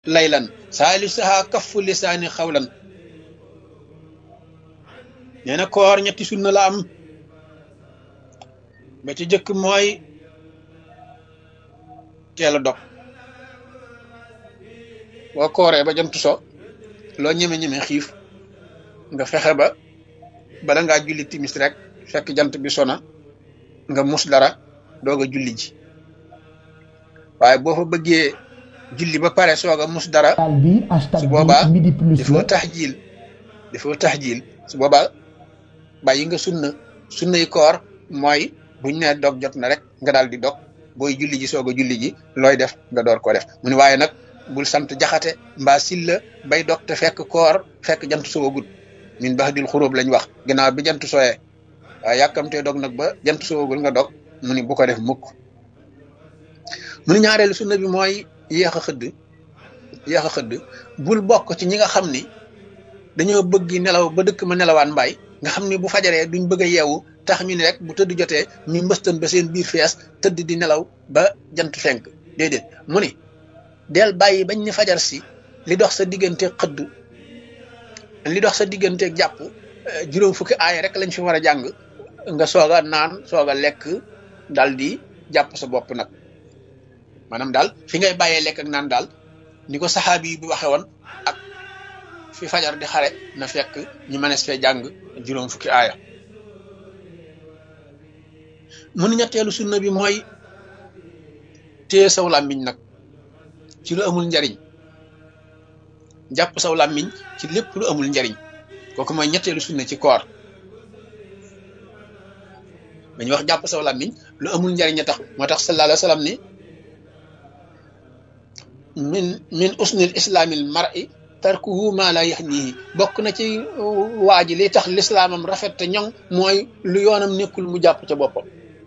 laylan saalisaha kaffu lisaani xawlan nee na koor ñetti sunna la am ba ci jëkk mooy teel a dog boo kooree ba jant so loo ñeme-ñeme xiif nga fexe ba bala ngaa julli timis rek fekk jant bi sona nga mus dara doog a julli ji waaye boo fa bëggee julli ba pare soog a mus dara su boobaa dafoo tax jiil dafoo tax jiil su boobaa bàyyi nga sunna sunnay koor mooy buñ ne dog jot na rek nga daal di dog booy julli ji soog a julli ji looy def nga door ko def mu ne waaye nag bul sant jaxate mbaa silla bay dog te fekk koor fekk jant soogul min bax dil xuróob lañ wax ginnaaw bi jant sooyee waaye yàkkamtee dog nag ba jant soogul nga dog mu ni bu ko def mukk mu ni ñaareelu sunna bi mooy yéex a xëdd yéex a xëdd bul bokk ci ñi nga xam ni dañoo bëgg nelaw ba dëkk ma nelawaan mbaay nga xam ni bu fajaree duñ bëgg a yeewu tax ñu ne rek bu tëdd jotee ñu mbëstan ba seen biir fees tëdd di nelaw ba jant fenk déedéet mu ni del bàyyi bañ ni fajar si li dox sa diggante xëdd li dox sa diggante jàpp juróom fukki aaya rek lañ fi war a jàng nga soog a naan soog a lekk dal di jàpp sa bopp nag maanaam daal fi ngay bàyyee lekk ak naan daal ni ko saxaabi yi bi waxe woon ak fi fajar di xare na fekk ñu mënees fee jàng juróom fukki aaya mu ni ñetteelu sunna bi mooy téye saw làmmiñ nag ci lu amul njariñ jàpp saw làmmiñ ci lépp lu amul njariñ kooku mooy ñetteelu sunna ci koor dañuy wax jàpp saw làmmiñ lu amul njariñ a tax moo tax sallallahu alayhi wa sallam ni min min usnil islaamil mar'i tarkuhu ma la yaxnihi bokk na ci waa ji li tax lislaamam rafet te ñoŋ mooy lu yoonam nekkul mu jàpp ca boppam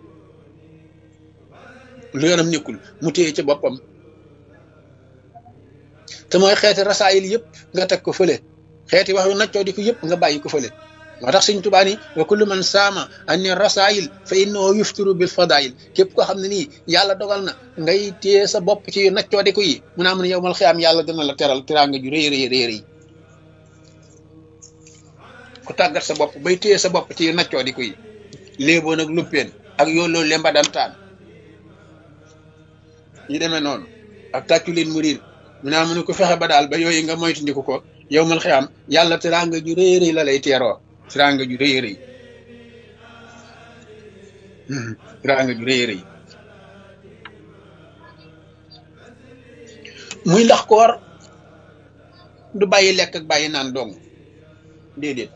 lu yoonam nekkul mu téye ca boppam te mooy xeeti rasaayil yëpp nga teg ko fële xeeti wax yu naccoo di ko yëpp nga bàyyi ko fële moo tax Sëñ Tuubaa ni wa kullu man saama anni rasaayil fa innahu yuftiru bil fadaayil képp koo xam ne nii yàlla dogal na ngay téye sa bopp ci yu naccoo di ko yi mu naa mun yow mal xiyaam yàlla dina la teral teraanga ju rëy rëy rëy rëy ku tàggat sa bopp bay téye sa bopp ci yu naccoo di ko yi léeboon ak luppeen ak yooloo lemba dantaan ñu demee noonu ak tàccu leen mu riir mu naa mu ne ko fexe ba daal ba yooyu nga moytandiku ko yow mal xiyaam yàlla teraanga ju rëy rëy la lay teeroo teraanga ju rëy rëy teraanga ju rëy rëy muy ndax koor du bàyyi lekk ak bàyyi naan dong déedéet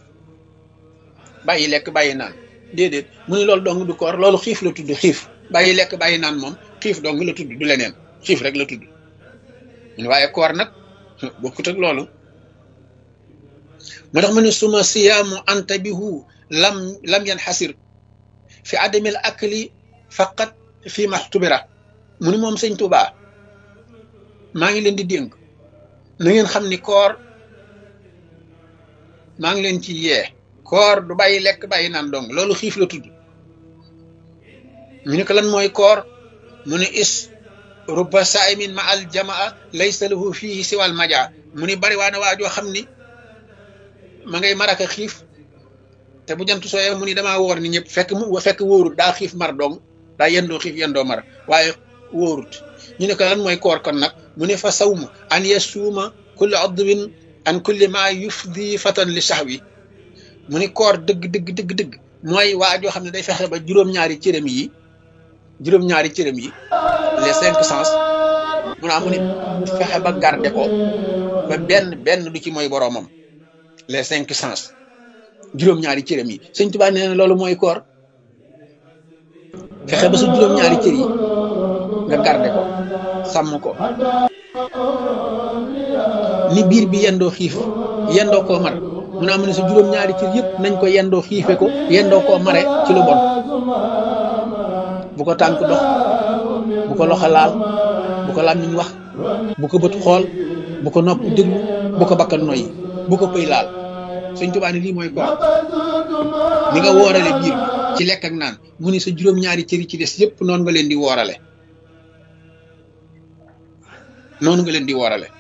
bàyyi lekk bàyyi naan déedéet mu ni loolu dong du koor loolu xiif la tudd xiif bàyyi lekk bàyyi naan moom xiif dong la tudd du leneen xiif rek la tudd mun waaye koor nag bokkut ak loolu moo tax mu ne suma siyaamu anta bihu lam lam yan xasir fi adamil akli faqat fi maxtubira mu ni moom sëñ Tuubaa maa ngi leen di dénk na ngeen xam ni koor maa ngi leen ci yee koor du bàyyi lekk bàyyi naan dong loolu xiif la tudd ñu ne ko lan mooy koor mu ne is rubba saimin ma al jamaa laysa lahu fihi siwal majaa mu ni bari waa na waa joo xam ni ma ngay maraka xiif te bu jant sooyee mu ni damaa wóor ni ñëpp fekk mu fekk wóorut daa xiif mar dong daa yendoo xiif yendoo mar waaye wóorut ñu ne ko lan mooy koor kon nag mu ne fa sawmu an yasuuma kulli adwin an kulli ma yufdi fatan li sahwi mu ni koor dëgg dëgg dëgg dëgg mooy waa joo xam ne day fexe ba juróom-ñaari cërëm yi juróom-ñaari cërëm yi les cinq sens mu naa mu ni fexe ba garde ko ba benn benn du ci mooy boroomam les cinq sens juróom-ñaari cërëm yi sëñ Tuubaa nee na loolu mooy koor fexe ba sa juróom-ñaari cër yi nga garde ko sàmm ko ni biir bi yendoo xiif yendoo koo mar mu naa mu ne sa juróom-ñaari cër yëpp nañ ko yendoo xiife ko yendoo koo mare ci lu bon bu ko tànk dox bu ko loxo laal bu ko làmmiñ wax bu ko bët xool bu ko nopp déglu bu ko bakkan noyyi bu ko pëy laal Sëñ Tuubaa ne lii mooy koor ni nga woorale biir bi ci lekk ak naan mu ni sa juróom-ñaari cër yi ci des yëpp noonu nga leen di woorale noonu nga leen di woorale